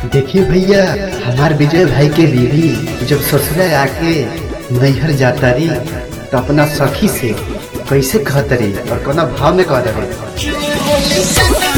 देखिए भैया हमार विजय भाई के बीवी जब ससुरा आके नैहर जाता रही तो अपना सखी से कैसे कहत रही और कोना भाव में कहत रही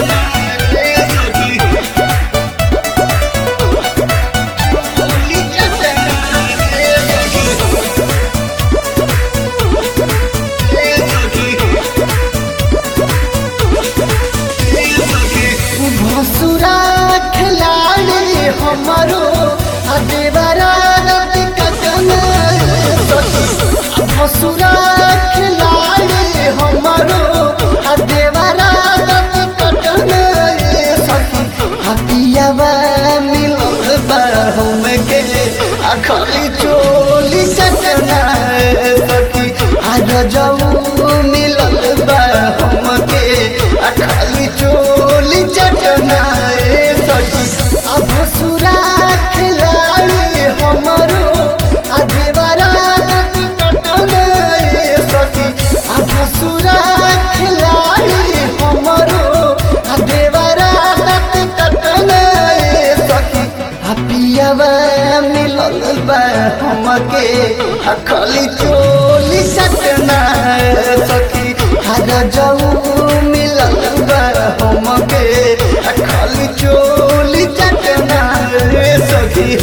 भसुरा खिलाड़ी हमारो अदेवरा कटन भसुरा खिलाड़ी हमारो अदेवरा कटन सखी हतियावा मिलल बा हम के अखली चोली चटना सखी आज जाऊ मिलल बा हम के अखली चोली चटना सखी अब सुरा खिलाड़ी हमरो अदेवरा कटना सखी अब सुरा खिलाड़ी हमरो अदेवरा कटना सखी हपियावा मिलल बा हमके अखली चोली चटना सखी हर जाऊ मिलल बा हमके अखली चोली चटना सखी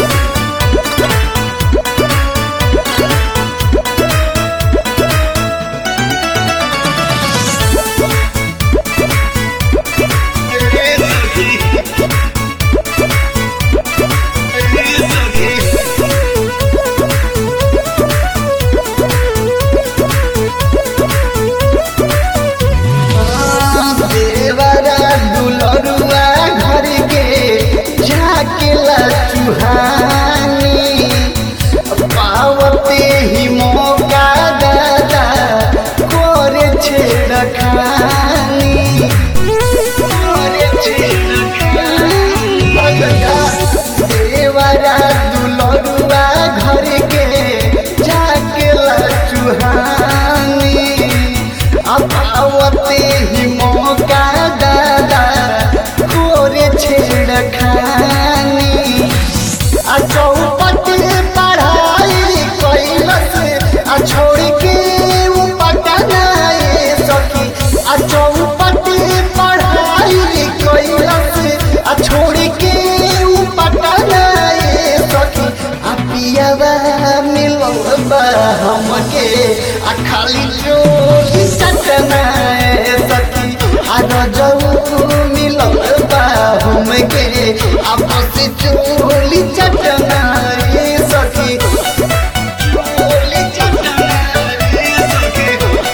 देवरा दुलरुआ घर के जाके चुहानी पावते ही मौका दादा करे छेड़खानी करे छेड़खानी देवरा दुलरुआ घर के जाके चुहानी अपावते ही मौका दादा कोरे छेड़खानी आ चौपट पढ़ाई कैलस आ छोड़ के उ पटनाए सखी आ चौपट पढ़ाई कैलस आ छोड़ के उ पटनाए सखी आ पियावा मिलल बा हमके आ खाली चोली चटना सखी आ रजऊ मिलल बा हमके आ बस चोली चटना सखी चोली चटना सखी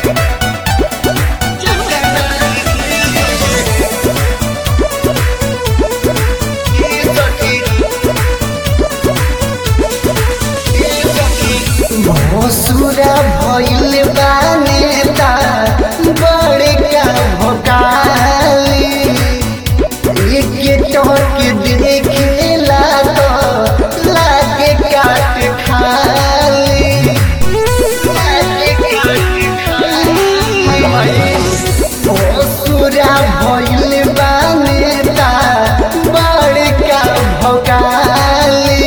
भसुरा भइल बा नेता बड़का भोकाली एक टक देखेला तो लागे काट खाली लागे काट खाली भसुरा भइल बा नेता बड़का भोकाली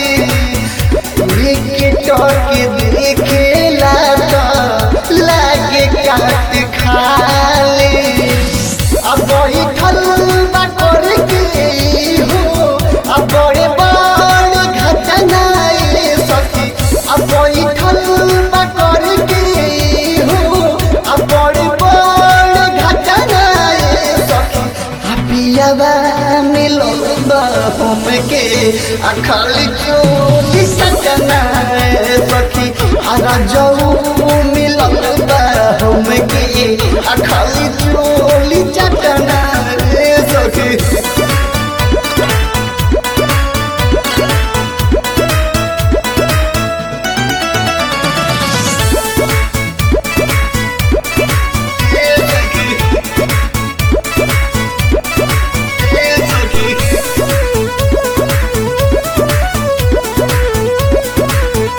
एक टक देखेला तो लागे काट खाले अब बैठल बा कर के हो अब बड़े बड़े घटना सखी अब बैठल बा कर के हो अब बड़े बड़े घटना सखी पियावा मिलल बा हमके आ खाली चोली सजना सखी हरा जाऊ मिलल बा हमके आ खाली चोली चटना सखी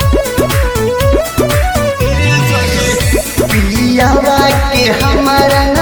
पियावा के हमारा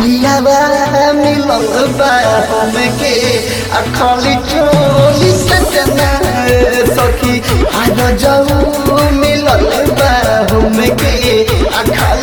पियावा मिलल बा हमके आ खाली चोली सजना सखी आज जाऊ मिलल बा हमके आ खाली